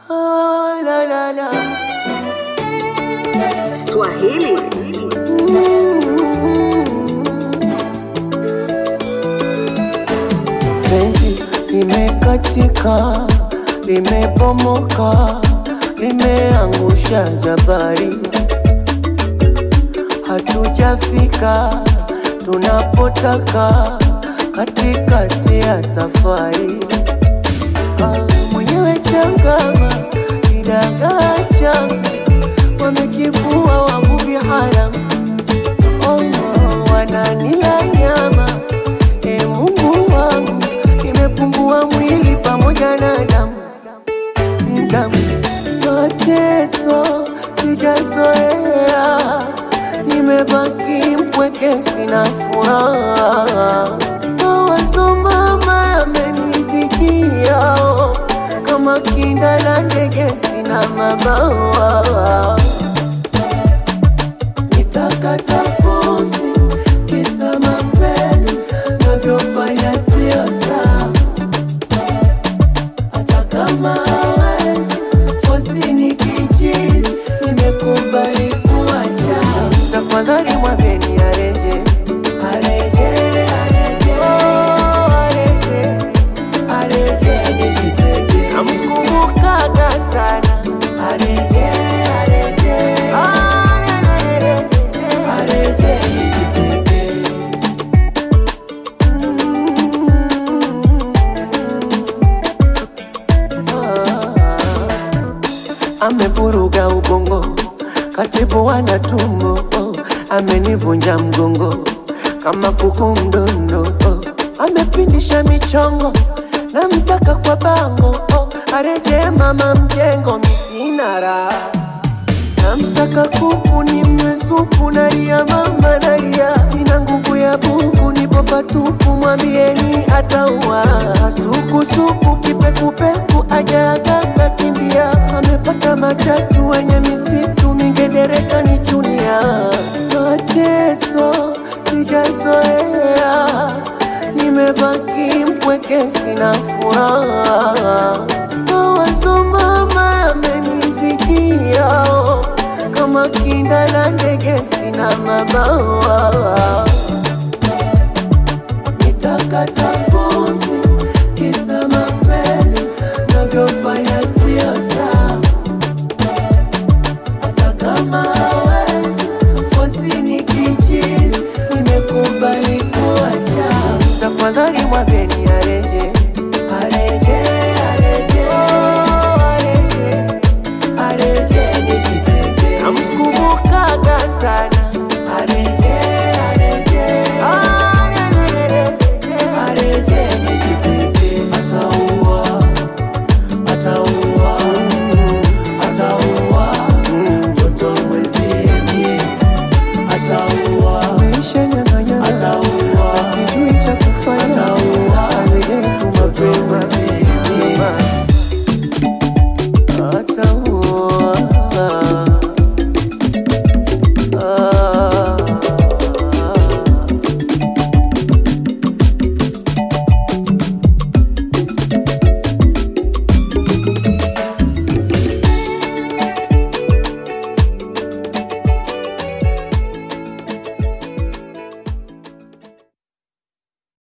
Oh, la, la, la. Swahili Penzi limekatika, limebomoka, limeangusha jabari. Hatujafika tunapotaka, katikati ya safari. Ah, mwenyewe changama, kidagaa changa, wamekifua wavuvi haramu Oh, no, wananila nyama e Mungu wangu, nimepungua mwili pamoja na damu damu, mateso sijazoea, nimebaki mpweke, sina furaha. Mawazo mama yamenizidia, kama kinda la ndege, sina mabawa nitakata pumzi kisa mapenzi navyofanya sio sawa, hata kama hawezi fosi ni kichizi, nimekubali kuacha. Tafadhali mwambeni areje, areje, areje, oh, areje, areje, nijitete. Namkumbukaga sana areje, areje, areje, areje, nijitete. amevuruga ubongo, katibu wana tumbo, oh, amenivunja mgongo kama kuku mdondo, oh, amepindisha michongo na msaka kwa bango, oh, areje mama mjengo, misina raha namsaka kuku ni mwesupu naria mama naria ina nguvu ya buku nipo patupu mwambieni ataua sukusuku kipekupeku ajaagaka kimbia amepata matatu wenye misitu mingedereka ni chunia mateso sijazoea nimebaki mpweke sina furaha mawazo mama yamenizidia kama kinda la ndege sina mabawa nitakata